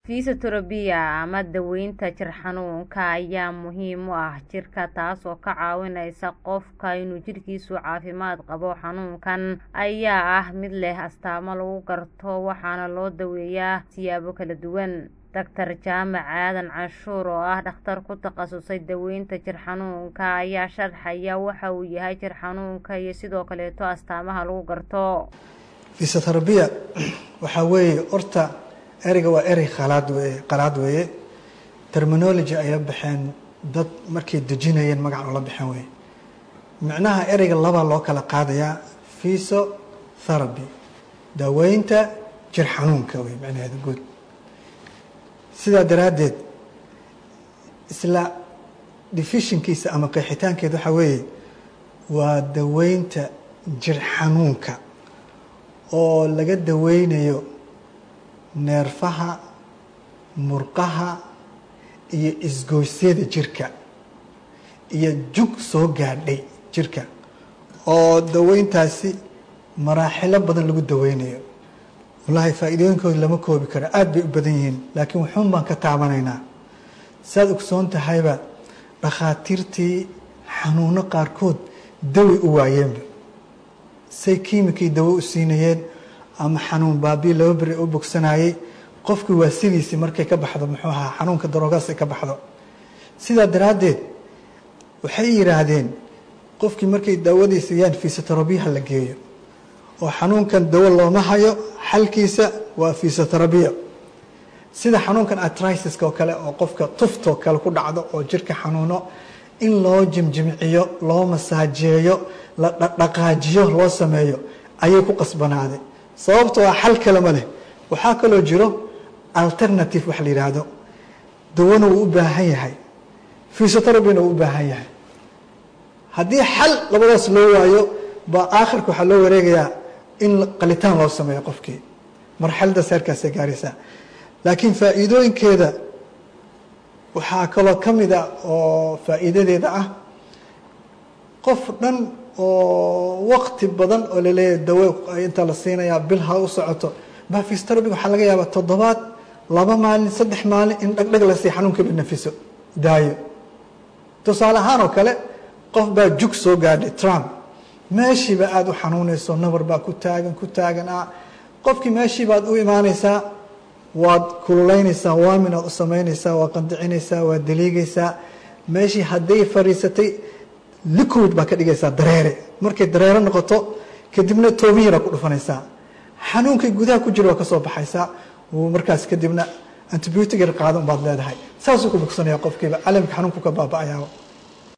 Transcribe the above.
Fisioterapia ama daaweynta jir xanuunka ayaa muhiim u ah jirka taasoo ka caawinaysa qofka inuu jidhkiisu caafimaad qabo. Xanuunkan ayaa ah mid leh astaamo lagu garto waxaana loo daweeyaa siyaabo kala duwan. Dr. Jaamac Aadan Canshuur oo ah dhakhtar ku takhasusay daaweynta jir xanuunka ayaa sharxaya waxa uu yahay jir xanuunka iyo sidoo kaleeto astaamaha lagu garto. Fisioterapia waxaa weeye horta ereyga waa erey qalaad weeye qalaad weeye terminology ayaa baxeen dad markay dejinayeen magac ula baxeen weeye micnaha ereyga laba loo kala qaadayaa physiotherapy daaweynta jir xanuunka wey micnaheeda guud sidaa daraaddeed isla defishinkiisa ama qeexitaankeeda waxaa weeye waa daweynta jir xanuunka oo laga daweynayo neerfaha murqaha iyo isgoysyada jirka iyo jug soo gaadhay jirka oo daweyntaasi maraaxilo badan lagu daweynayo wallaahi faa-iidooyinkooda lama koobi karo aada bay u badan yihiin laakiin waxuun baan ka taabanaynaa saad ogsoon tahayba dhakhaatiirtii xanuuno qaarkood dawi u waayeenba say kiimikii dawo u siinayeen ama xanuun baabii laba beri u bogsanayey qofkii waa sidiisii markay ka baxdo muxuu ahaa xanuunka daroogaas ay ka baxdo sidaa daraaddeed waxay yidhaahdeen qofkii markay daawadii siiyaan fisiotherabiyaha la geeyo oo xanuunkan dawo looma hayo xalkiisa waa fisiotherabiya sida xanuunkan atrisiska oo kale oo qofka tuftoo kale ku dhacdo oo jirka xanuuno in loo jimjimciyo loo masaajeeyo la dhaqaajiyo loo sameeyo ayay ku qasbanaaday sababtoo ah xal kalema leh waxaa kaloo jiro alternative wax la yidhaahdo dawona wuu u baahan yahay fisioterapina wuu u baahan yahay haddii xal labadaas loo waayo baa aakhirka waxaa loo wareegayaa in qalitaan loo sameeyo qofkii marxaladaas heerkaasay gaaraysaa laakiin faa'iidooyinkeeda waxaa kaloo ka mid a oo faa'iidadeeda ah qof dhan oo waqti badan oo laleeyahay dawo inta la siinayaa bil ha u socoto baa fisioterapy waxaa laga yaabaa toddobaad laba maalin saddex maalin in dhagdhag la sii xanuunkaba nafiso daayo tusaale ahaan oo kale qof baa jug soo gaadhay trump meeshiiba aada u xanuunayso nabar baa ku taagan ku taagan ah qofkii meeshii baad u imaanaysaa waad kululeynaysaa waaminaad u samaynaysaa waad qandicinaysaa waad daliigaysaa meeshii hadday fariisatay liquid baa ka dhigaysaa dareere markay dareere noqoto kadibna toobiyara ku dhufanaysaa xanuunkay gudaha ku jira waa ka soo baxaysaa markaas kadibna antibiotic yar qaada unbaad leedahay saasuu ku bogsanaya qofkiiba calamka xanuunku ka baaba-ayaaba